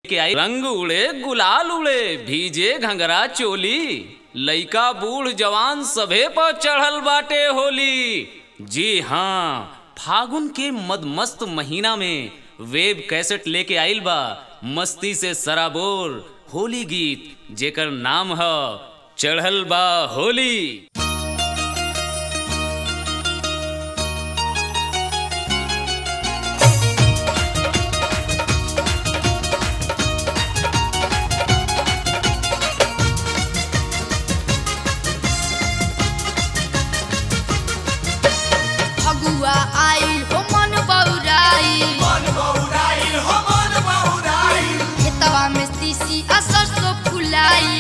के आई रंग उड़े गुलाल उड़े भीजे घंगरा चोली लइका बूढ़ जवान सभे पर चढ़ल बाटे होली जी हाँ फागुन के मदमस्त महीना में वेब कैसेट लेके आइल बा मस्ती से सराबोर होली गीत जेकर नाम है चढ़ल बा होली फगुआ आइल हो मन बौराइल खेतवा में तीसी आ सरसों फुलाइल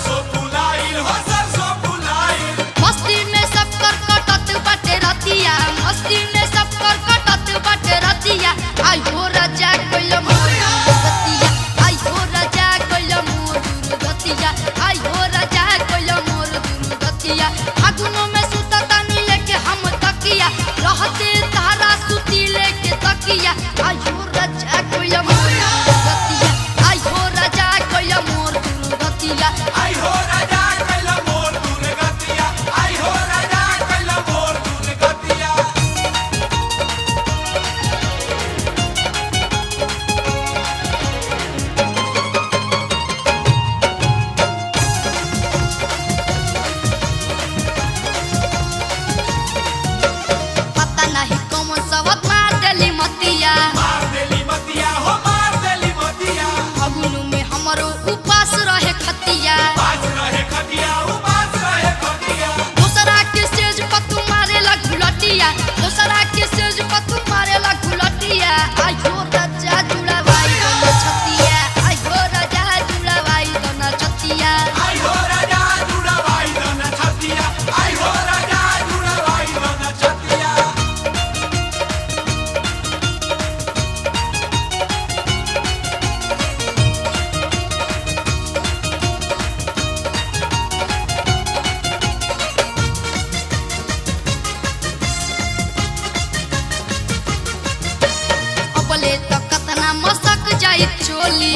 मस्ती में सब कर कटत बाटे रतिया मस्ती में सब कर कटत बाटे रतिया आई हो राजा कोइल मोर दुर्गतिया आई हो राजा कोइल मोर दुर्गतिया आई हो राजा कोइल मोर दुर्गतिया फागुनो में सुता तानी लेके हम तकिया रहते तारा सुती लेके तकिया आई हो राजा कोइल मोर दुर्गतिया आई हो राजा कोइल मोर दुर्गतिया पता नहीं कौन सबक मार देली मतिया फगुनु में हमरो उपास रहे खतिया दूसरा के सेज पर तू मारेला घुलटिया दूसरा के सेज पर तू मारेला घुलटिया आई हो राजा जुड़ावाई दोना छतिया आई हो राजा जुड़ावाई दोना छतिया अपले तो कतना मसक जाई चोली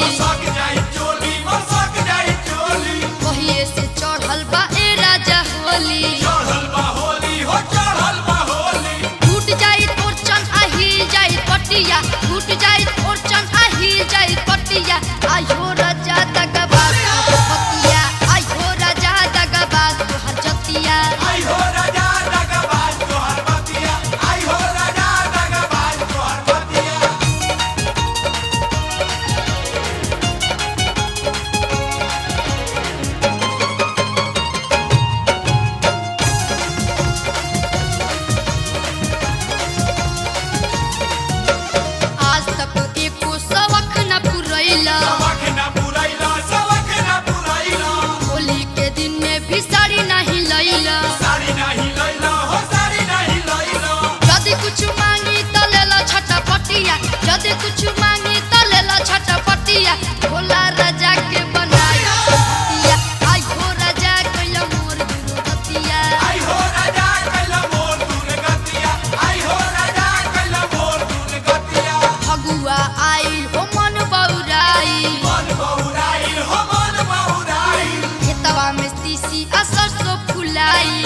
कहिए से चढ़ल बा ए राजा होली टूट जाई तोर चन आ हिल जाई पटिया टूट जाई तोर चन आ हिल जाई पटिया आई हो राजा दगबाज तोहर पतिया आई हो राजा दगबाज तोहर जतिया आज तक एको सबक न पुरैला होली के दिन में भी साड़ी नहीं लैला यदि कुछ मांगी त लेला छटपटिया यदि कुछ मांगी त लेला छटपटिया भोला राजा के बनाई हतिया आई हो राजा कैला मोर दुर्गतिया फगुआ आइल हो मन बौराइल खेतवा में तीसी आ सरसों फुलाइल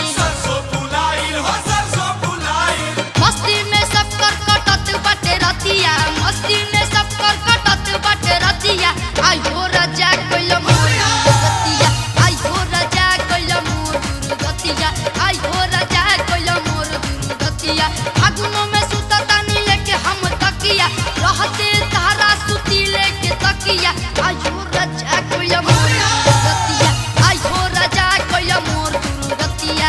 मस्ती में सब कर कटत बाटे रतिया मस्ती में सब कर कटत बाटे रतिया आई हो राजा कोइल मोर दुर्गतिया आई हो राजा कोइल मोर दुर्गतिया आई हो राजा कोइल मोर दुर्गतिया फागुनो में सुता तानी लेके हम तकिया रहते तारा सुती लेके तकिया आई हो राजा कोइल मोर दुर्गतिया आई हो राजा कोइल मोर दुर्गतिया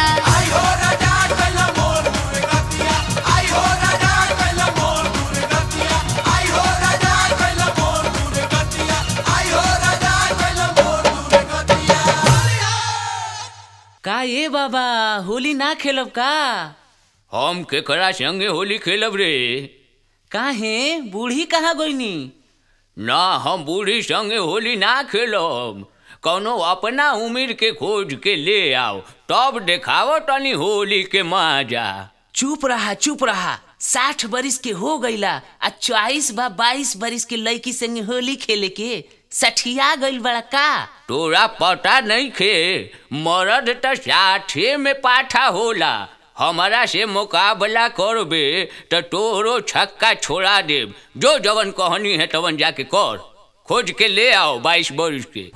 का ये बाबा होली ना खेलब का हम केकरा संगे होली खेलब रे काहे बूढ़ी कहाँ गईनी ना हम बूढ़ी संगे होली ना खेलब कौनो अपना उम्र के खोज के ले आओ तब देखाव तनी होली के मजा चुप रहा चुप रहा साठ बरिस के हो गईला आ चौबीस बा बाईस बरिस के लड़की संगे होली खेले के सठिया गइल बड़ा का तोरा पता नहीं खे मरद त साथे में पाठा होला हमारा से मुकाबला करबे त तोरो छक्का छोड़ा देब जो जवन कहनी है तवन जाके कर खोज के ले आओ बाईस बरिस के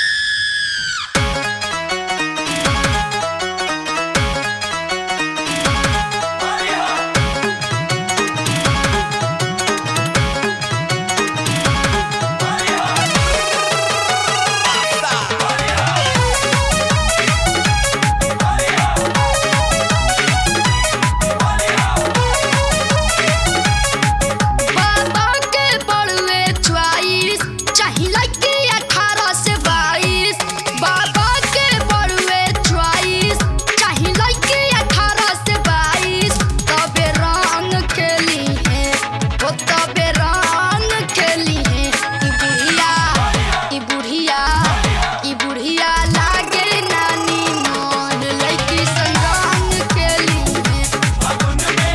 बाबा के बड़ुए च्वाइस चाही लड़की अठारह से बाईस बाबा के बड़ुए च्वाइस चाही लड़की अठारह से बाईस तबे रंग खेली है वो तबे रंग खेली है ई बुढ़िया ई बुढ़िया ई बुढ़िया लागे नानी मन लड़की संग रंग खेली है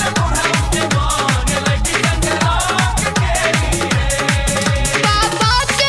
बाबा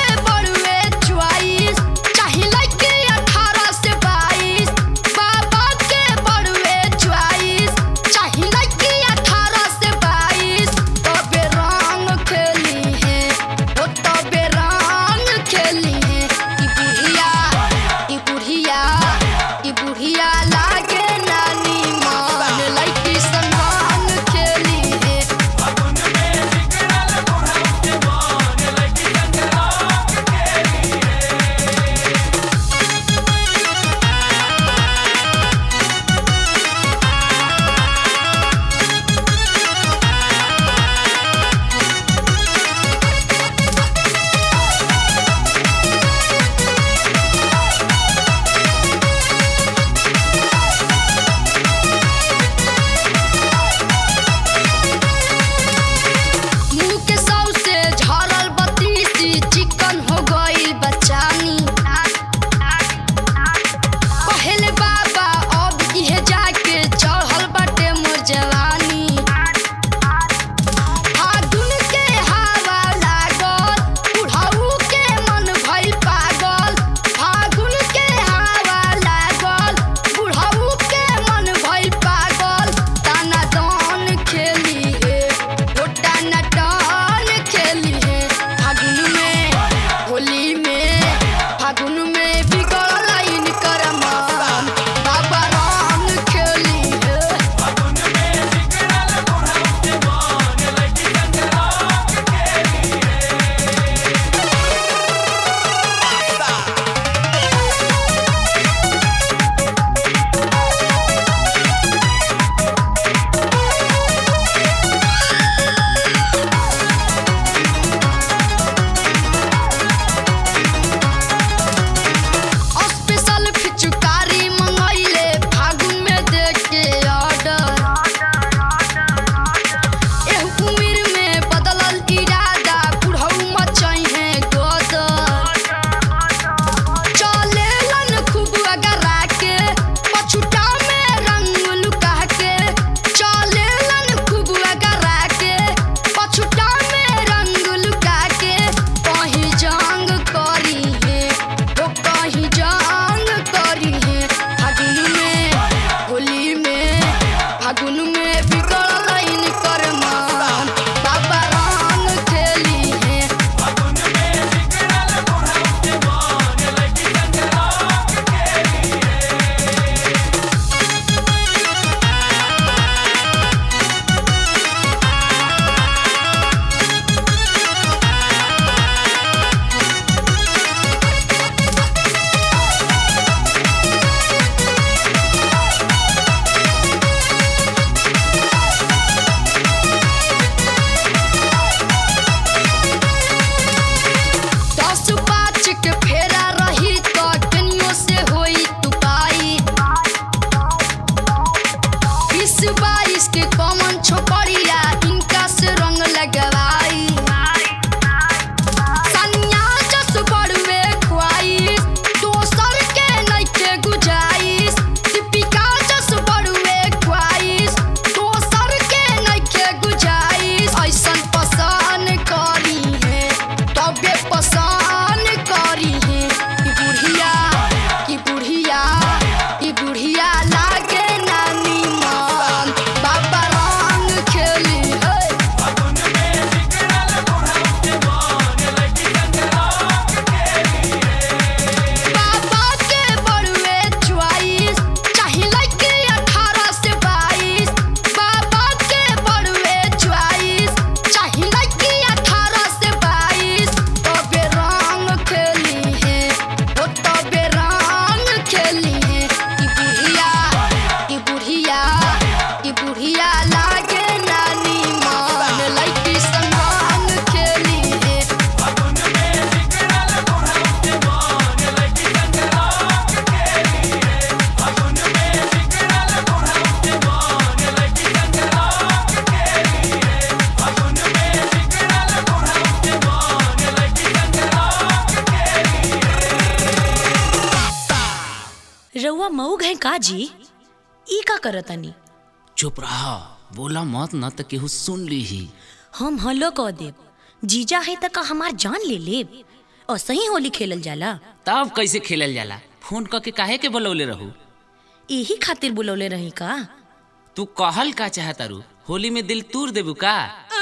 रउआ मऊ गए का जी ई का करतनी चुप रहा बोला मत न त केहू सुन ली ही हम हलो कह देब जीजा है त का हमार जान ले लेब और सही होली खेलल जाला तब कैसे खेलल जाला फोन क के काहे के बोलौले रहू यही खातिर बुलौले रही का तू कहल का चाहतारू होली में दिल तूर देबू का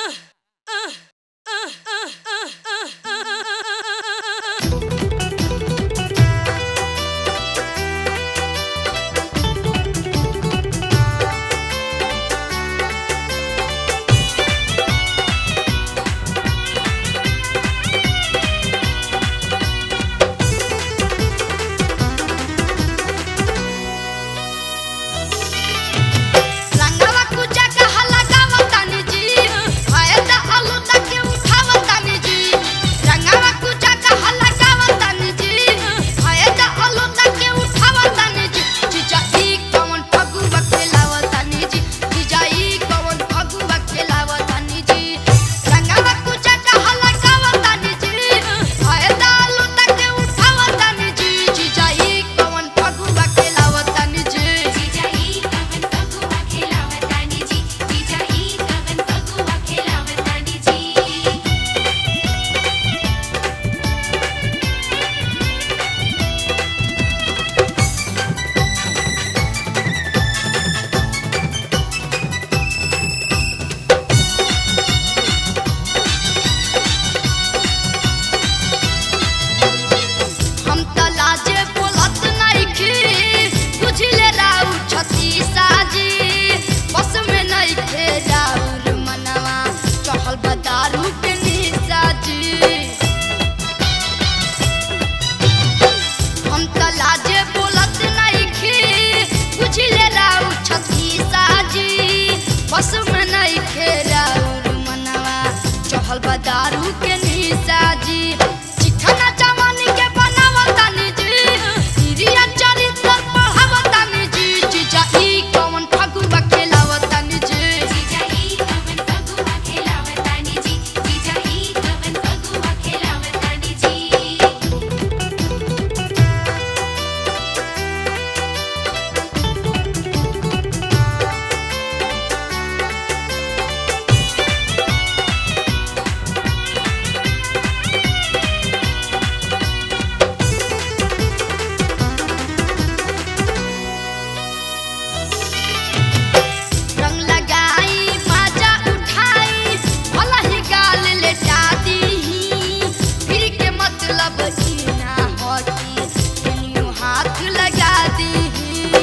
रंगवा कुचा कहा लगावतानी जी फायदा आलू तक उठावतानी जी रंगवा कुचा कहा लगावतानी जी फायदा आलू तक उठावतानी जी जीजा ई कौन फगुवा खेलावतानी जी जीजा ई कौन फगुवा खेलावतानी जी रंगवा कुचा कहा लगावतानी जी फायदा आलू तक उठावतानी जी जीजा ई कौन फगुवा खेलावतानी जी हम त लाजे बोलत नइखी बुझले राउ छती साजी बस में नइखे राउर मनवा चहल बदारू के निसाजी हम त लाजे बोलत नइखी बुझले राउ छती साजी बस में नइखे राउर मनवा चहल बदारू के निसाजी चिखना जवानी के बनावतानी जी हिरिया चरित्र पढ़ावतानी जी जीजा ई कौन फगुआ खेलावतानी जी रंग लगाई बाजा उठाई भला ही गाल लेटा दीही फिर के मतलब ई ना होती कनियो हाथ लगा दीही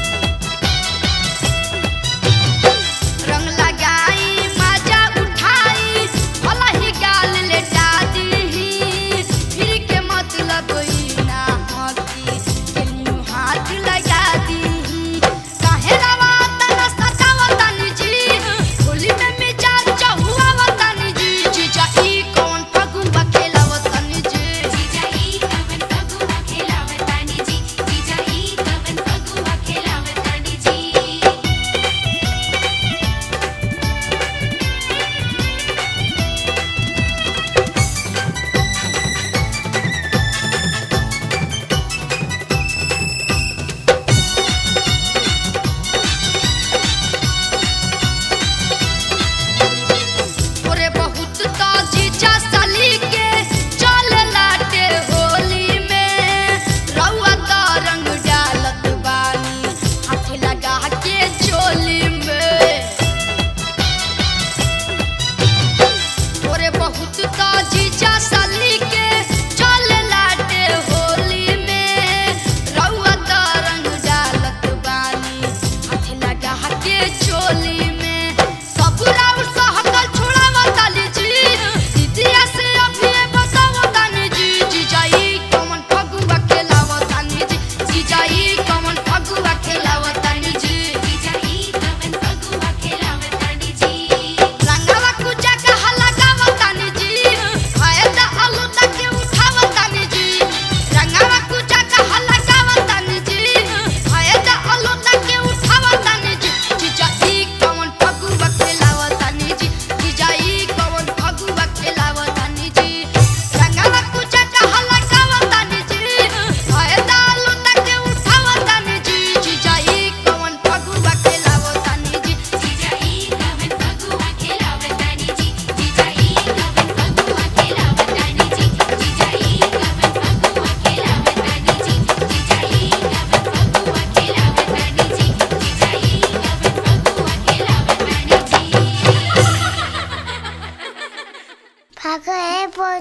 रंग लगाई बाजा उठाई भला ही गाल लेटा दीही फिर के मतलब ई ना होती कनियो हाथ लगा दीही काहे रवा तना सतावतानी जी होली में मिजाज चहुआवतानी जी जीजा ई कौन फगुआ खेलावतानी जी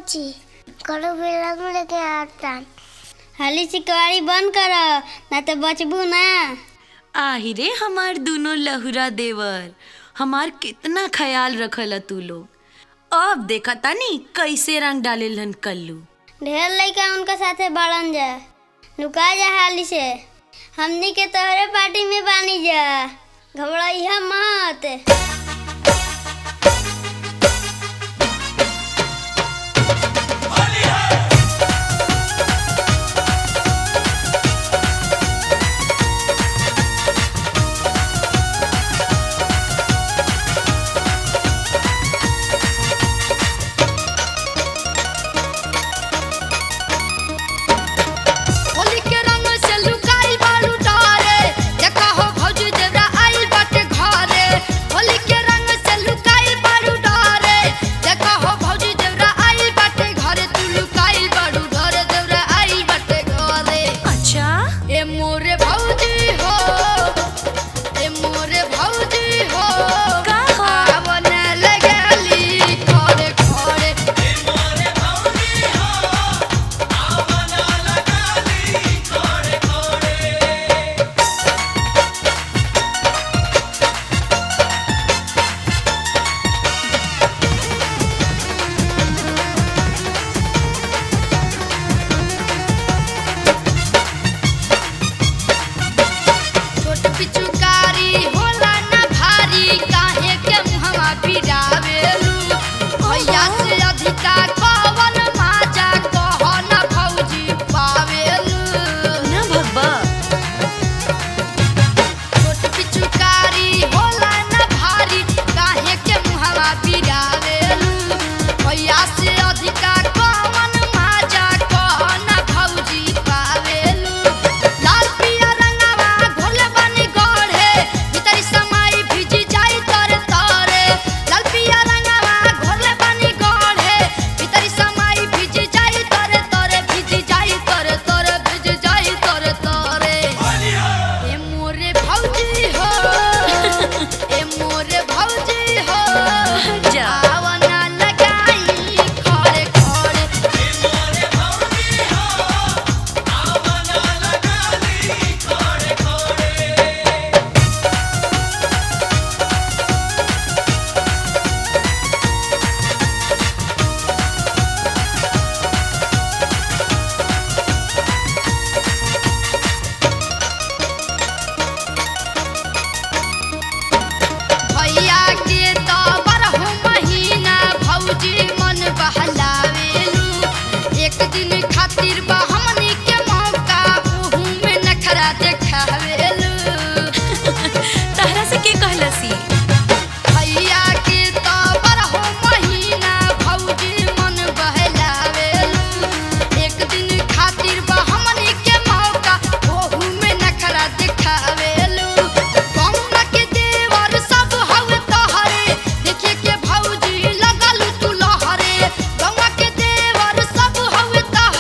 चाची करो बेला में लेके आता हाली चिकवारी बंद करो ना तो बचबू ना आहि रे हमार दोनों लहुरा देवर हमार कितना ख्याल रखल तू लोग अब देखा तानी कैसे रंग डालेलन कल्लू ढेर लड़का उनका साथे बढ़न जा लुका जा हाली से हमनी के तोहरे पार्टी में बानी जा घबराइया मत होली के रंग से लुकाई बालू डारे देखा हो भौजी देवरा आइल बाटे घरे होली के रंग से लुकाई बालू डारे देखा हो भौजी देवरा आइल बाटे घरे तू लुकाई बालू डारे देवरा आइल बाटे घरे अच्छा ए मोरे भौजी हो ए मोरे भौजी हो का हो? आवन लगली खड़े खड़े छोट पिचुकारी होला ना भारी काहे के मुहवा बिरावेलू भैया से अधिका कवन माजा कह ना भौजी पावेलू ना भब्बा छोट पिचुकारी होला ना भारी काहे के मुहवा बिरावेलू भैया से अधिका कवन माजा कह ना भौजी पावेलू लाल पिया रंगवा घोले बनी गढ़े भीतरी समाई भिजी जाई तोरे तोरे लाल पिया रंगवा घोले बनी गढ़े भीतरी समाई भिजी जाई तोरे तोरे भिजी जाई तोरे तोरे भिजी जाई तोरे तोरे ए मोरे भौजी हो ए मोरे भौजी हो जा। आवना लगाई खड़े खड़े भैया के तो बरहु महीना भौजी मन बहलावेलू एक दिन खातिर बा हमनी के मौका ओहू में नखरा देखावेलू तहरा से के कहलसी भैया के तो बरहु महीना भौजी मन बहलावेलू एक दिन खातिर बा हमनी के मौका ओहू में नखरा देखावेलू कौना के देवर सब हवे तोहरे देखे के भौजी लगल तू लहरे गौवा के देवर सब हवे तोहरे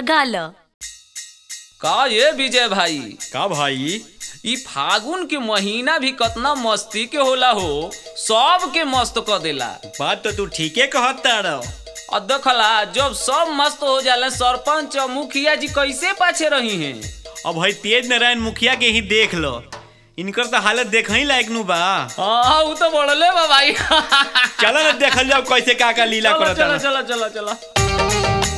गाल का ये विजय भाई का भाई ई फागुन के महीना भी कतना मस्ती के होला हो सब के मस्त क देला बात तो तू ठीके कहत तारो और देखला जब सब मस्त हो जाले सरपंच और मुखिया जी कैसे पाछे रही हैं अब भाई तेज नारायण मुखिया के ही देख लो इनकर तो हालत देख ही लायक नु बा हाँ उ तो बढ़ले बा भाई चलो ना देखल जाओ कैसे का का लीला चलो करत चलो तारो चलो चलो चलो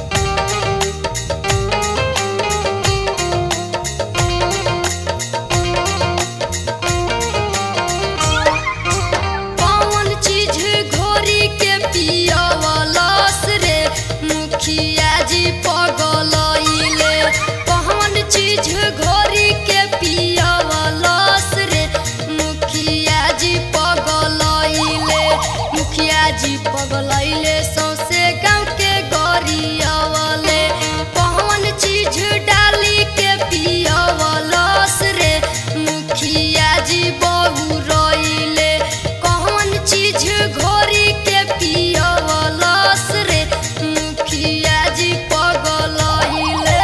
कौन चीज घोरी के पियवलस रे मुखिया जी पगलइले कौन चीज घोरी के पियवलस रे मुखिया जी पगलइले मुखिया जी पगलइले सौसे गाँव के गरियवले कौन चीज डाली के पियवलस रे मुखिया जी बहु रइले कौन चीज घोरी के पियवलस रे मुखिया जी पगलइले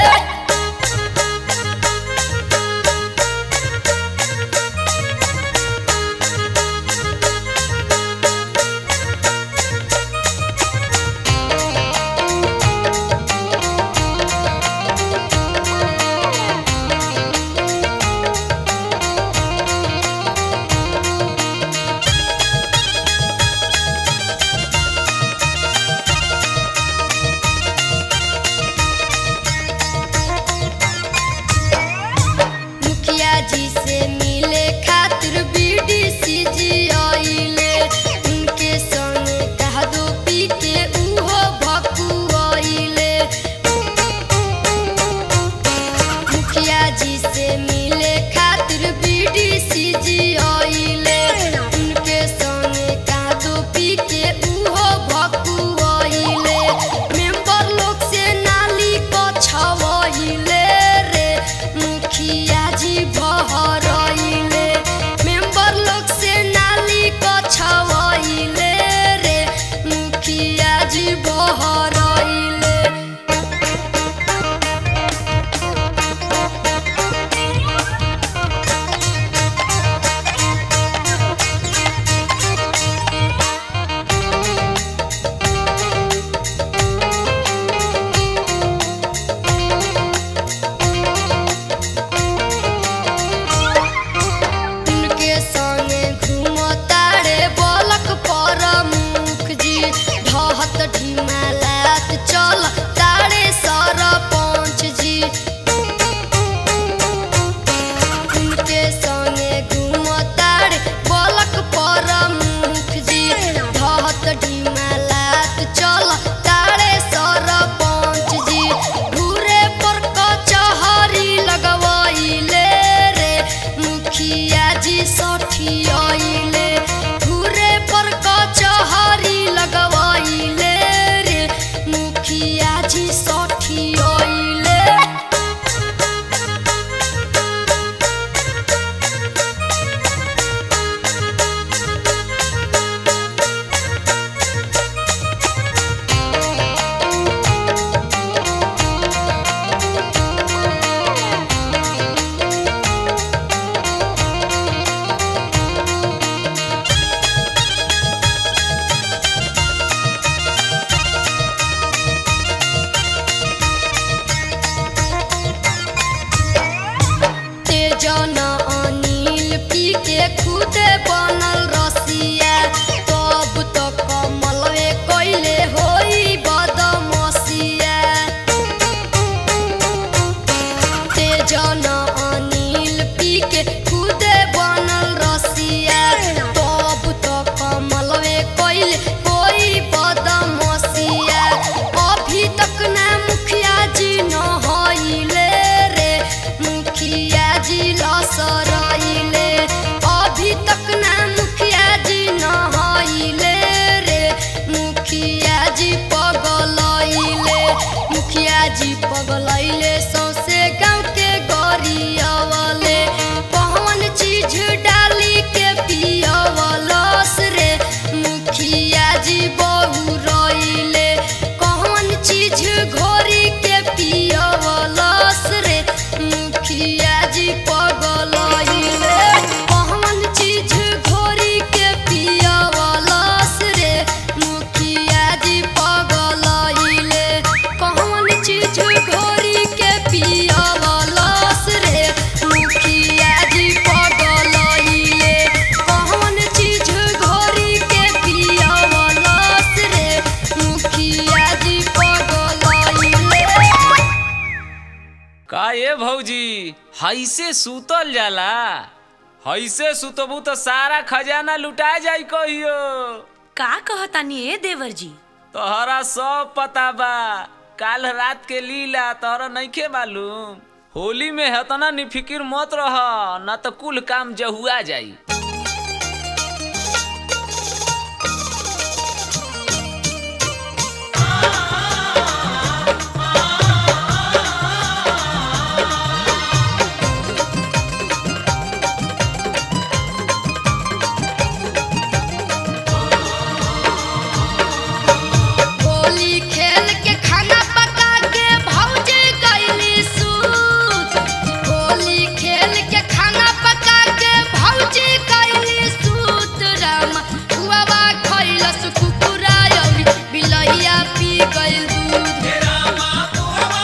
मुखिया जी से मिले खातिर बीडीसी जी आइले उनके संग कह दो पी के उहो भकुआइले मुखिया जी से मिले खातिर बीडीसी जी आइले उनके संग कह दो पी के उहो भकुआइले मेंबर लोग से नाली को छवइले रे मुखिया जी बहरइले मेंबर लोग से नाली को छवइले रे मुखिया जी बहरइले उनके संगे घूमतारे बलक पर मुख जी ढहत ढिमालात चल तारे सरपंच जी उनके संगे घूमतारे बलक पर मुख जी ढहत ढिमालात चल तारे सरपंच जी घूरे पर कचहरी लगवइले रे मुखिया जी सठियाइले घूरे पर कचहरी लगवइले रे मुखिया जी सठियाइले तेजन अनिल पी के खुदे बनल रसिया तब तो कमलवे कैले होई बदमसिया तेजन अनिल पी के खुदे बनल रसिया तब तो कमलवे कैले होई बदमसिया अभी तक ना मुखिया जी न हइले रे मुखिया जी लसरइले अभी तक ना मुखिया जी न हइले रे मुखिया जी पगलइले मुखिया जी पगलइले सौसे गाँव के गरी हैसे सुतल जाला हैसे सुतबू तो सारा खजाना लुटा जाई कहियो का कहतानी ए देवर जी तोहरा सब पता बा काल रात के लीला तोहरा नइखे मालूम होली में हतना निफिकिर मत रह न तो कुल काम जहुआ जाई होली खेल के खाना पका के भौजी गईली सूत होली खेल के खाना पका के भौजी गईली सूत राम हुआवा खइलस कुकुरा अउरी बिलैया पी गइल दूध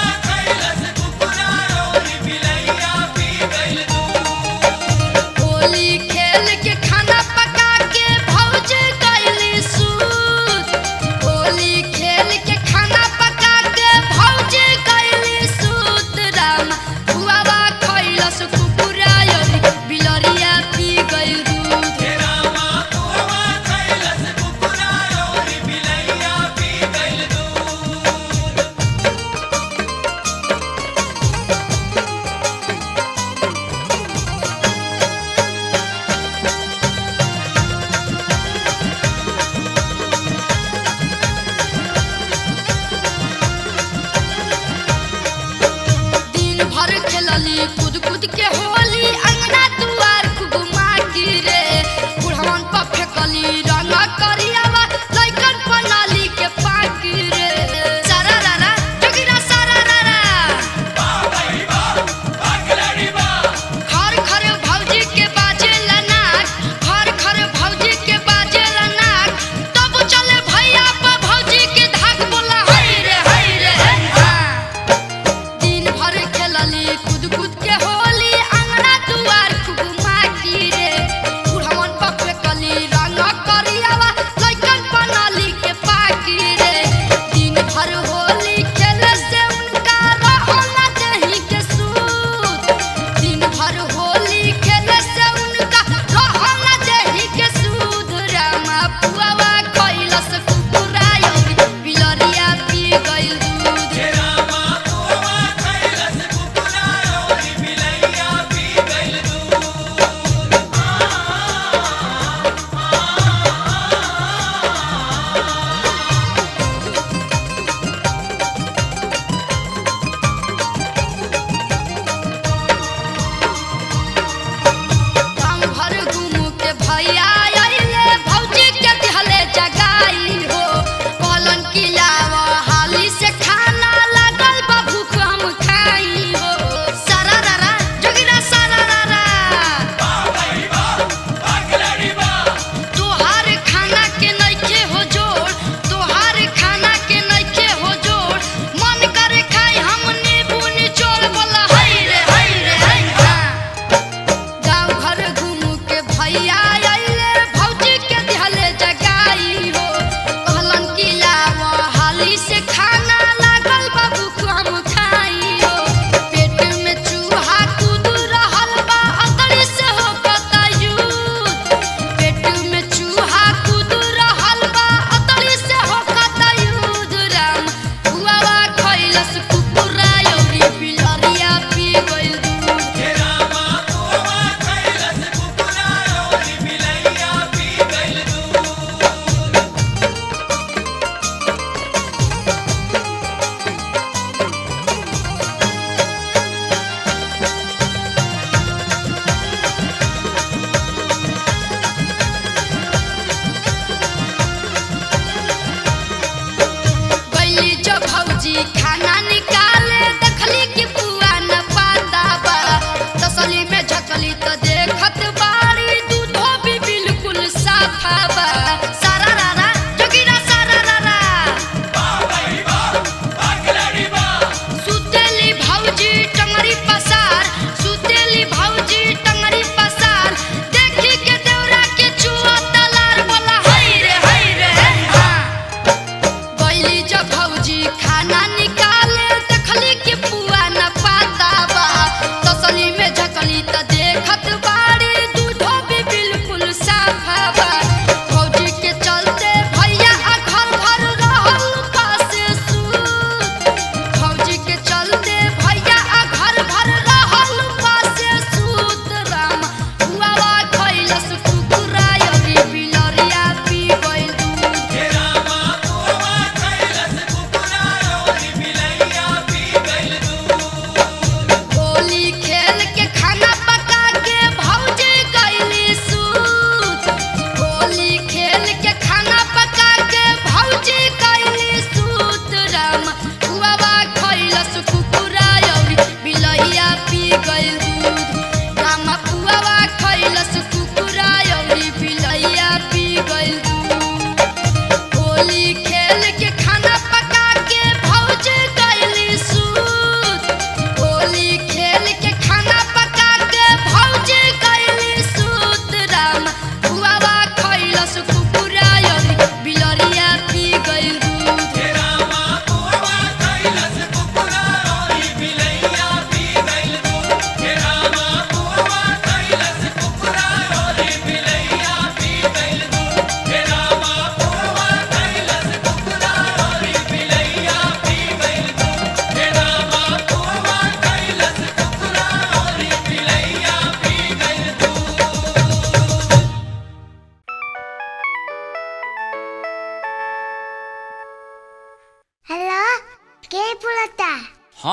होली खेल के खाना पका के भौजी गईली सूत होली खेल के खाना पका के भौजी गईली सूत राम हुआवा खइलस कुकुरा अउरी बिलरिया पी गइल दूध दिन भर खेलली कूद कूद के होली अंगना दुआर खूब माटी रे बुढ़वन पर फेंकली रंग करियावा लइकन पनाली के पाकी रे सारा रारा जोगिरा सारा रारा घर घर भौजी के बाजे नाक घर घर भौजी के बाजे नाक तब चले भैया पर भौजी के धाक बोला हई रे हई रे हाँ दिन भर खेलली कूद कूद के होली अंगना दुआर खूब माटी रे बुढ़वन पर फेंकली रंग करियावा लइकन पनाली के पाकी रे दिन भर होली खेले से उनका रहना दही के सूत दिन भर होली खेले से उनका रहना दही के सूद रामा पुआवा खइलस कुकुरा अउरी बिलरिया पी गइल दूध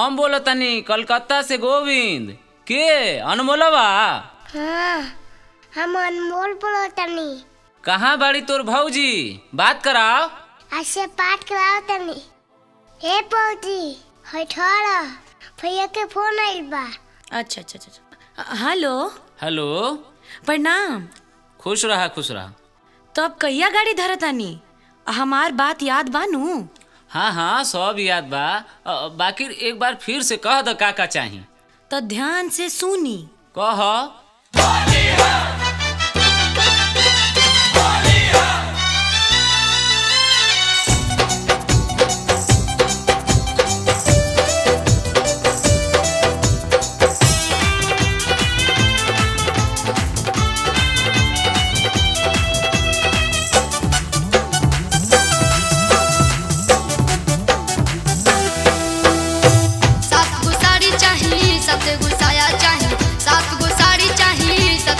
हम बोलतनी कलकत्ता से गोविंद के अनमोलवा हाँ हम अनमोल बोलतनी कहाँ बाड़ी तोर भौजी बात कराओ आज से पाठ कराओ तनी हे पौजी है ठहरा भैया के फोन आइल बा अच्छा अच्छा अच्छा, अच्छा हेलो हेलो प्रणाम खुश रहा खुश रहा तो अब कहिया गाड़ी धरतानी हमार बात याद बानू हाँ हाँ सब याद बा अ, बाकी एक बार फिर से कह द का का चाही तो ध्यान से सुनी कह सात गो साड़ी चाहिए सात गो साया चाहिए सात गो साड़ी चाहिए सात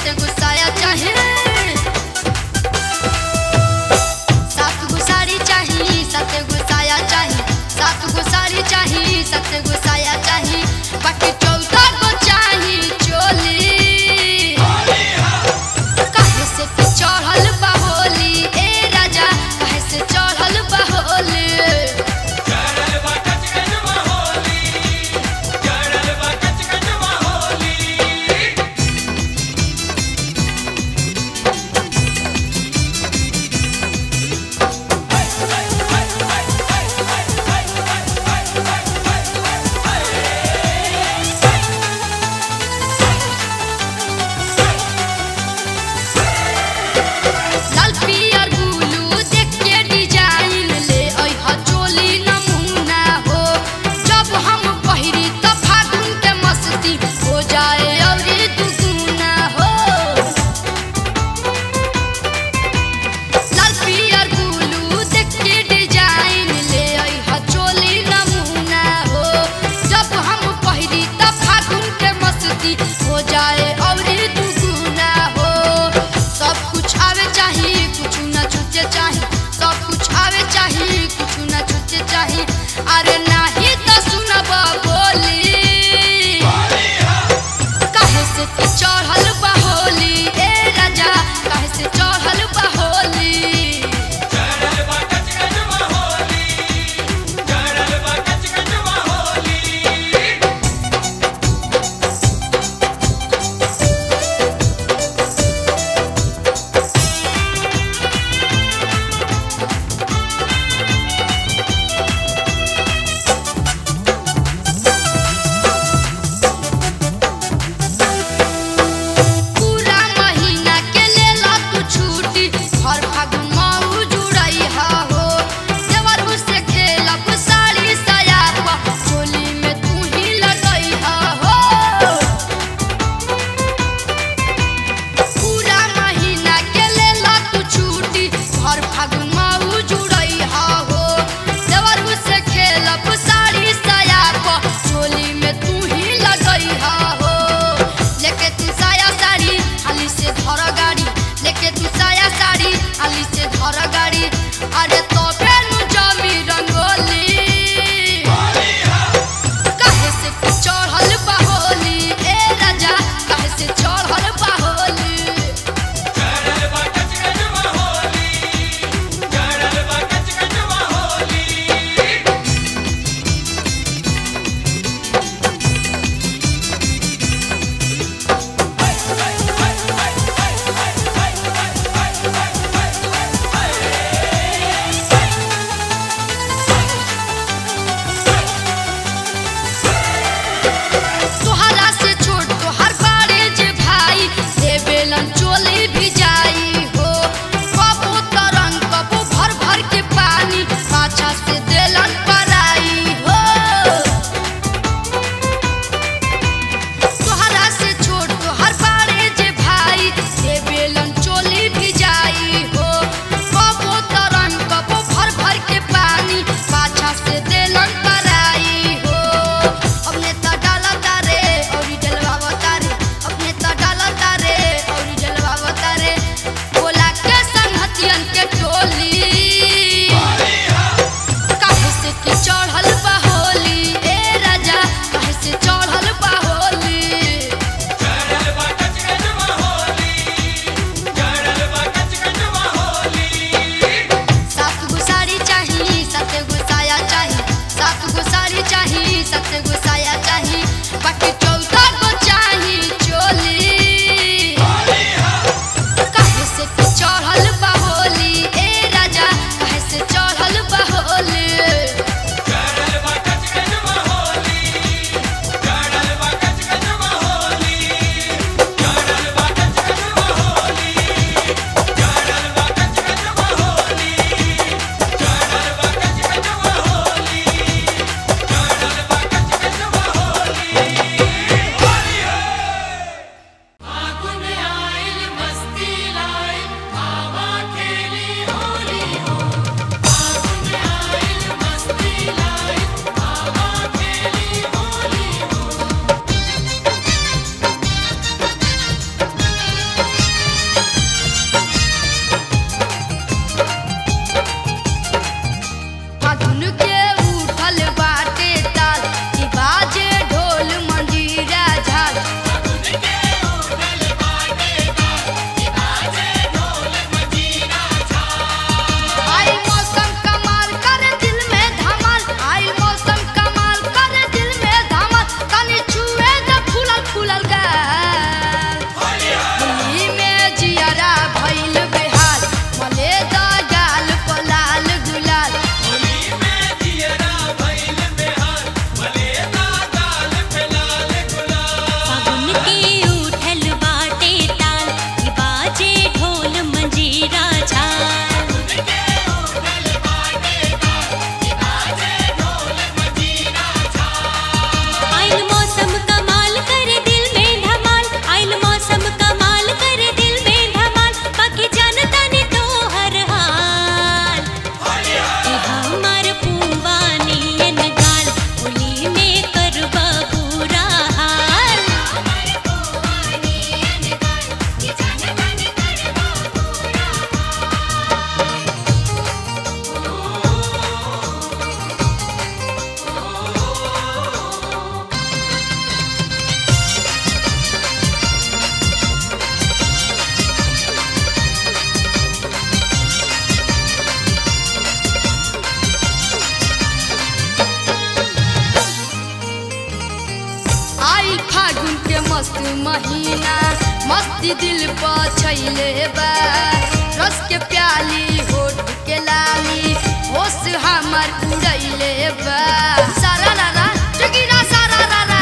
मस्ती दिल पर छैले बा रस के प्याली होठ के लाली होश हमर उड़ैले बा सारा रारा जगीरा सारा रारा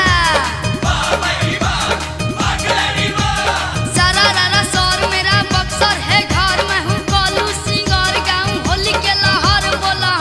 सारा रारा सौर मेरा बक्सर है घर में हूँ कोलू सिंगर गाऊं होली के लहर बोला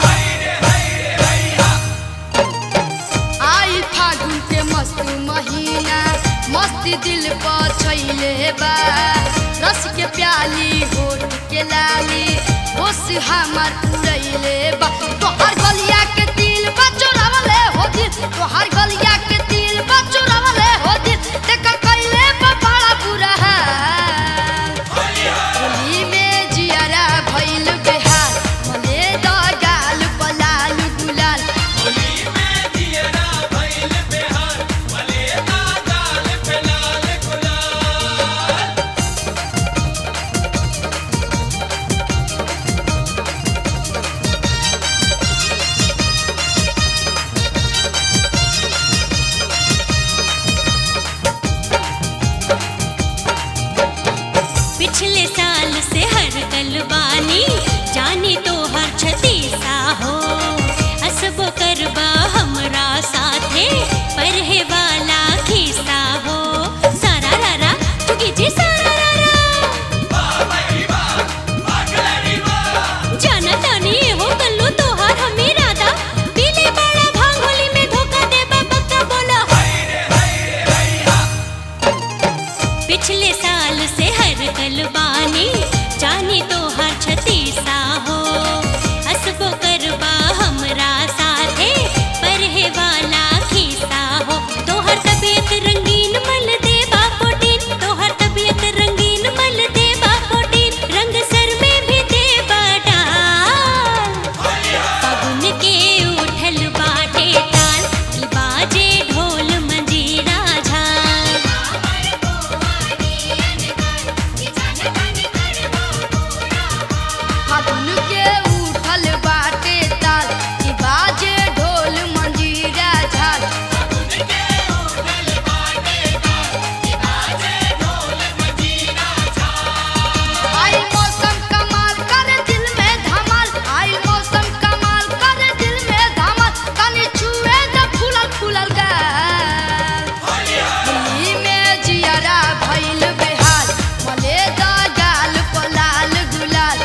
आई फागुन के मस्त महीना मस्ती दिल पर छैले बा रस के प्याली होठ के लाली होश हमर उड़ैले बा तोहर गलिया के तिल बा चोरावले हो दिल तोहर गलिया के तिल बा चोरावले हो दिल देख कैले बा बड़ा बुरा हाल होली में जियारा भइल बेहाल मले द गाल पलाल गुलाल पिछले साल से हर गलबानी जानी तो हर छतीसा हो असबो करबा हमरा साथे परहे वाला खीसा हो सारा रारा चुकी जी सारा रारा जाना तानी हो कल्लू तोहार हमें राधा पीले बड़ा भांग होली में धोखा दे बक्का बोला पिछले साल से हर गलबानी जानी तो हर छतीसा हो हसबो करबा हमरा साथे परहे वाला खीसा हो तोहर तबीयत रंगीन मल दे बापोटीन तोहर तबीयत रंगीन मल दे बापोटीन रंग सर में भी दे डाल पवन के उठल बाटे ताल की बाजे ढोल मंजीरा झाल फागुन के उठल बाटे ताल ई बाजे ढोल मंजीरा झाल आई मौसम कमाल करे दिल में धमाल आई मौसम कमाल करे दिल में धमाल तनी छुए द फूलल फूलल गाल होली में जियारा भइल बेहाल मले द गाल पलाल गुलाल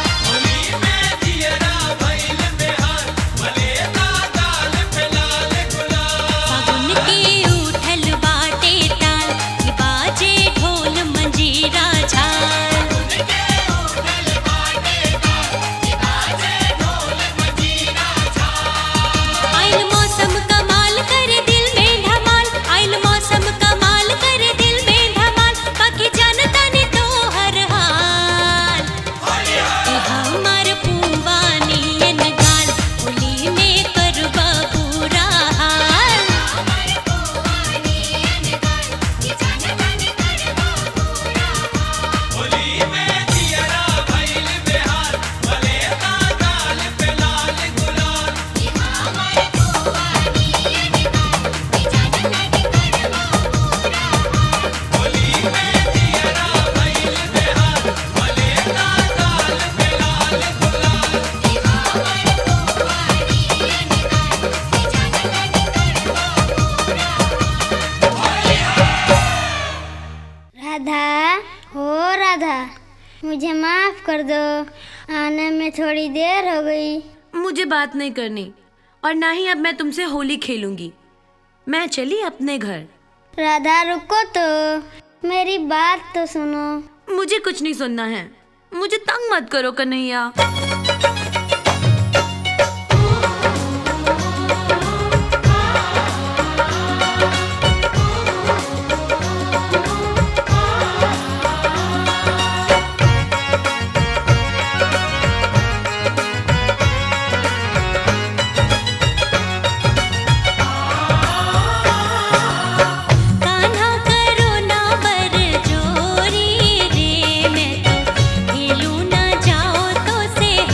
पवन के उठल बाटे ताल की बाजे ढोल मंजीरा झाल आइल मौसम कमाल करे दिल में धमाल आइल मौसम कमाल करे दिल में धमाल बाकी जानता ने तो हर हाल कि हमार पुवानियन गाल होली में करबा पूरा हाल राधा हो राधा मुझे माफ कर दो आने में थोड़ी देर हो गई मुझे बात नहीं करनी और ना ही अब मैं तुमसे होली खेलूंगी मैं चली अपने घर राधा रुको तो मेरी बात तो सुनो मुझे कुछ नहीं सुनना है मुझे तंग मत करो कन्हैया कान्हा करो ना बर जोरी रे मैं तो खेलू ना जाओ तो से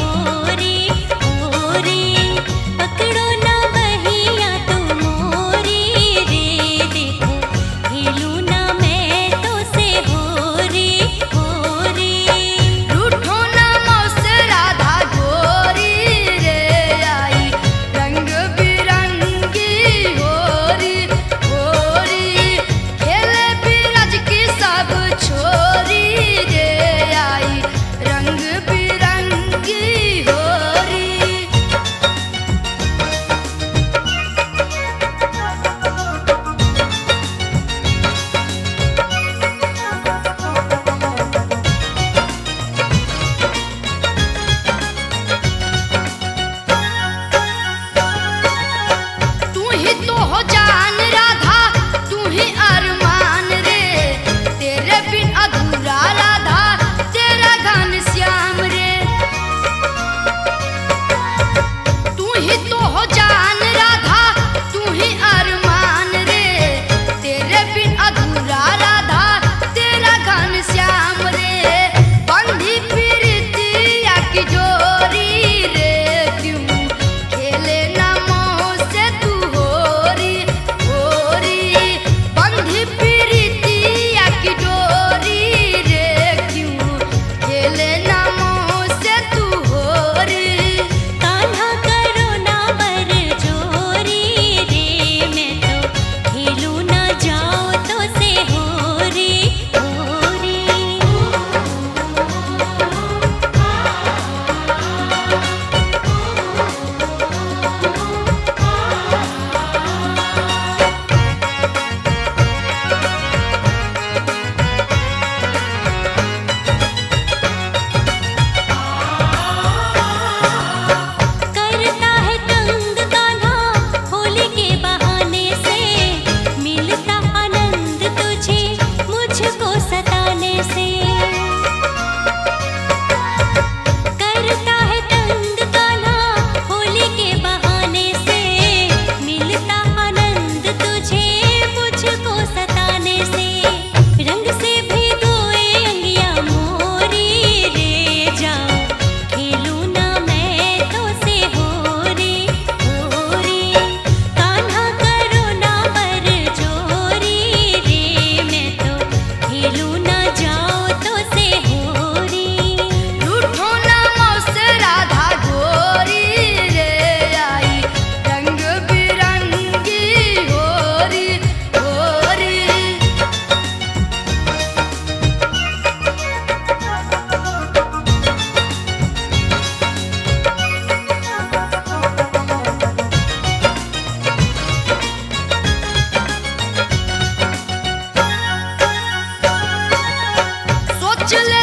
से भी धोए अंगिया मोरी रे जाओ खेलू ना मैं तो से हो रे हो रे कान्हा करो ना बर जोरी रे मैं तो खेलू ना जाओ तो से हो रे रूठो ना मौसे राधा गोरी रे आई रंग बिरंगी होरी होरी सोच ले